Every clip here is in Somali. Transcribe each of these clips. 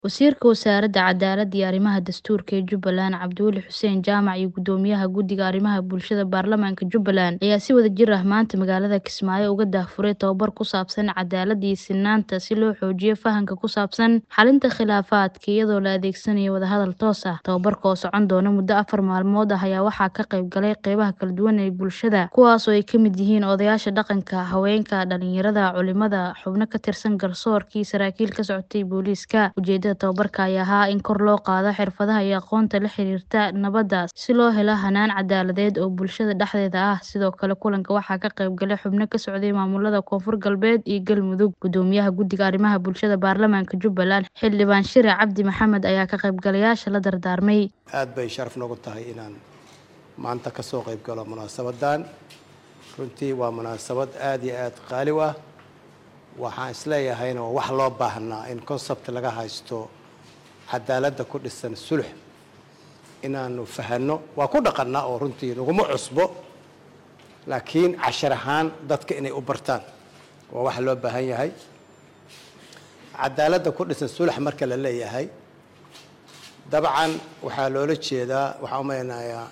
Wasiirka Wasaaradda Cadaaladda iyo Arrimaha Dastuurka ee Jubbaland Cabdiweli Xuseen Jaamac iyo Guddoomiyaha Guddiga Arrimaha Bulshada Baarlamaanka Jubbaland ayaa si wadajir ah maanta magaalada Kismaayo uga daahfuray tababar ku saabsan cadaaladda iyo sinnaanta si loo xoojiyo fahamka ku saabsan xalinta khilaafaadka iyadoo la adeegsanayo wadahadal toos ah. Tababarka oo socon doona muddo afar maalmood ah ayaa waxaa ka qayb galay qeybaha kala duwan ee bulshada kuwaas oo ay ka mid yihiin odayaasha dhaqanka, haweenka, dhalinyarada, culimada, xubno ka tirsan garsoorka iyo saraakiil ka socotay booliiska. Ujeedada tababarka ayaa ahaa in kor loo qaado xirfadaha iyo aqoonta la xiriirta nabadda si loo helo hannaan cadaaladeed oo bulshada dhexdeeda ah. Sidoo kale kulanka waxaa ka qayb galay xubno ka socday maamulada Koonfur Galbeed iyo Galmudug. Guddoomiyaha Guddiga Arrimaha Bulshada Baarlamaanka Jubbaland Xildhibaan Shire Cabdi Maxamed ayaa ka qaybgalayaasha la dardaarmay. aad bay sharaf noogu tahay inaan maanta ka soo qayb galo munaasabadan runtii waa munaasabad aad iyo aad qaali u ah waxaan isleeyahayna waa wax loo baahnaa in concept laga haysto cadaaladda ku dhisan sulx inaanu fahanno waa ku dhaqannaa oo runtii naguma cusbo laakiin cashar ahaan dadka inay u bartaan waa wax loo baahan yahay cadaaladda ku dhisan sulx marka la leeyahay dabcan waxaa loola jeedaa waxaan u maleynayaa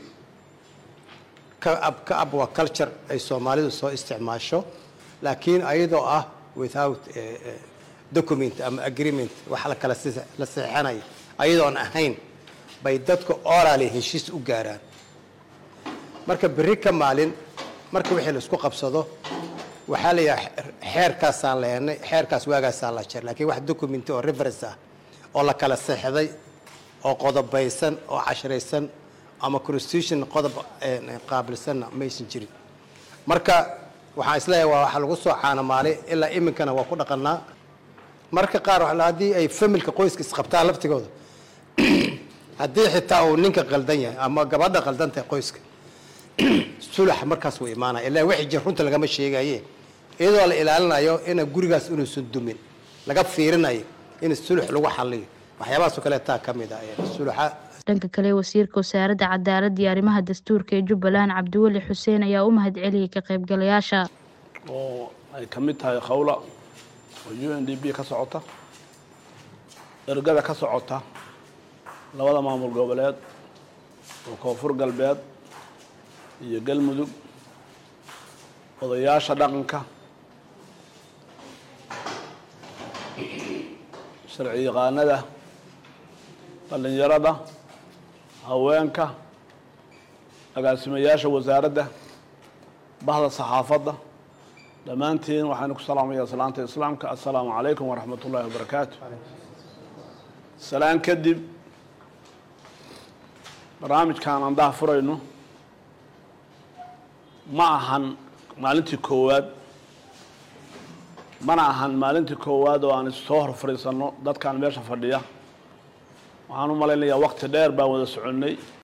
ka ab ka ab waa culture ay soomaalidu soo isticmaasho laakiin ayadoo ah without document ama agreement wax la kala la seexanayo ayadoon ahayn bay dadka orally heshiis u gaaraan marka berri ka maalin marka wixii la isku qabsado waxaa la yidhaha xeerkaasaan leenay xeerkaas waagaasaan la jer laakiin wax document oo reference ah oo la kala seexday oo qodobaysan oo cashraysan ama constitution qodob qaabilsanna maysan jirin marka waxaan isleeyahay waa waxa lagu soo caanamaalay ilaa iminkana waa ku dhaqanaa marka qaar haddii ay familka qoyska isqabtaan laftigooda haddii xitaa uu ninka qaldan yahay ama gabadha qaldan tahay qoyska sulax markaas wuu imaanaya ilaa wixii jir runta lagama sheegaye iyadoo la ilaalinayo ina gurigaas inuusan dumin laga fiirinayo in sulux lagu xaliyo waxyaabahaasoo kale taa ka mid ah suluxa dhanka kale wasiirka wasaaradda cadaaladda iyo arrimaha dastuurka ee jubbaland cabdiweli xuseen ayaa u mahad celiyey ka qaybgalayaasha oo ay ka mid tahay khawla oo u n d b ka socota ergada ka socota labada maamul goboleed oo koonfur galbeed iyo galmudug odayaasha dhaqanka sharci yaqaanada dhallinyarada haweenka agaasimayaasha wasaaradda bahda saxaafadda dhammaantiin waxaanu ku salaamayaa salaanta islaamka assalaamu calaykum waraxmat ullaahi wabarakaatu salaan kadib barnaamijkan aan daha furayno ma ahan maalintii koowaad mana ahan maalintii koowaad oo aan issoo hor fadhiisanno dadkan meesha fadhiya waxaan u malaynayaa waqti dheer baan wada soconnay